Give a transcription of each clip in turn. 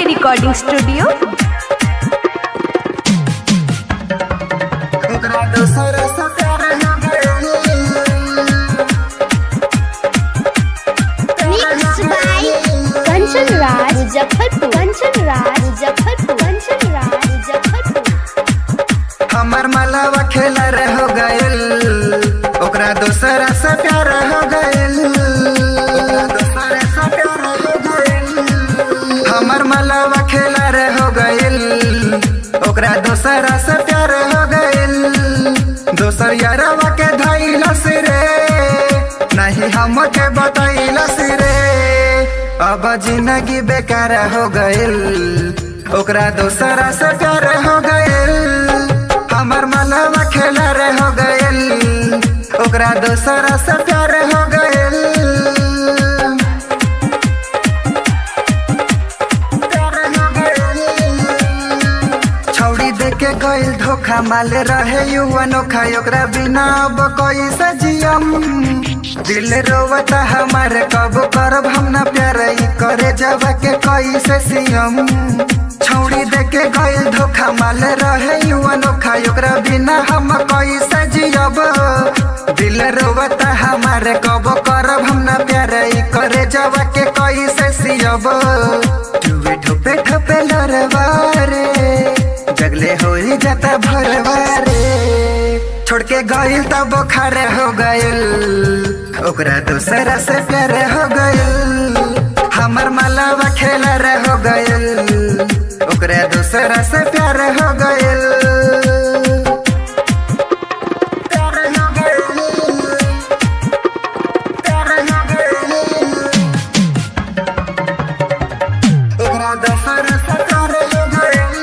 के recording studio ओकरा दोसर से प्यार हो गइल Mixed by Kanchan Raj Muzaffarpur. Kanchan Raj Muzaffarpur. Kanchan Raj Muzaffarpur. हमर मलावा खेला रे हो गइल ओकरा दोसरा से प्यार हो गइल ओकरा दोसरा से प्यार हो गइल हमर मलावा खेला रे हो गइल ओकरा दोसरा से प्यार हो गइल दोसर यारवा के धैलस रे नहीं हमके बतैलस रे अब जिंदगी बेकार हो गइल ओकरा दोसरा से प्यार हो गइल हमर मनवा खेला रे हो गइल ओकरा दोसरा से प्यार हो गइल प्यार हो गइल। छौड़ी देके गइल धोखा माले रहे युवा नोखा ओकरा बिना अब कैसे जियम दिल रोवता हमारे कब करब हम ना प्यार ई करे जब के कैसे सियम छौड़ी देके गइल धोखा माले रहे युवा नोखा ओकरा बिना हम कैसे जियब दिल रोवता हमारे कब करब हम ना प्यार ई करे जब के कैसे सियब टुवे ठोपे ठोपे लरवा रे जगले हो जाता भरवा रे छोड़ के गइल तब बुखार हो गइल ओकरा दूसरा से प्यार हो गइल हमर मलावा खेला रे हो गइल ओकरा दूसरा से प्यार हो गइल प्यार हो गइल प्यार हो गइल ओकरा दूसरा से प्यार हो गइल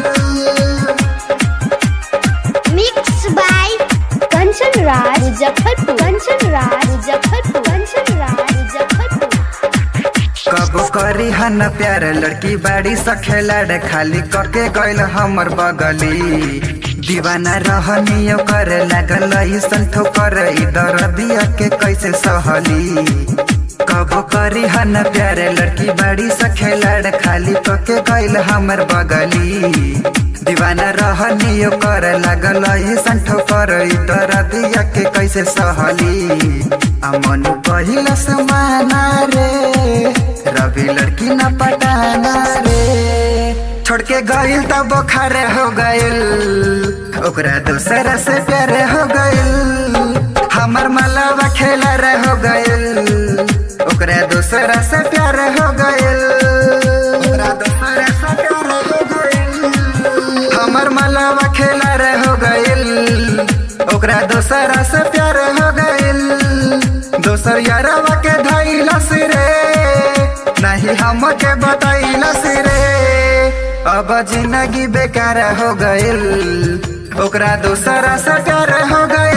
Mixed by Kanchan Raj Muzaffarpur. Kanchan Raj Muzaffarpur. Kanchan Raj Muzaffarpur. कब करी हन प्यार लड़की बाड़ी सखेला खाली कके गइल हमर बगली दीवाना रहनी करे लागल ऐसन ठोकर इधर दिया के कैसे सहली कब करी हन प्यार लड़की बाड़ी सखेला खाली कके गइल हमर बगली दीवाना रहनी करे लागल ऐसन ठोकर इधर दिया के कैसे सहली अमन पहिला समाना रे रवि लड़की न पटाना रे छोड़ के गइल तब बुखार हो गइल ओकरा दूसरा से प्यार हो गइल हमर मलावा खेला रे हो गइल ओकरा दूसरा से प्यार हो गइल ओकरा दूसरा से प्यार हो गइल हमर मलावा खेला रे हो गइल ओकरा दोसरा से प्यार हो गइल दोसर यारवा के धैलस रे नहीं हमके बतैलस रे अब जिंदगी बेकार हो गइल ओकरा दोसरा से प्यार हो गइल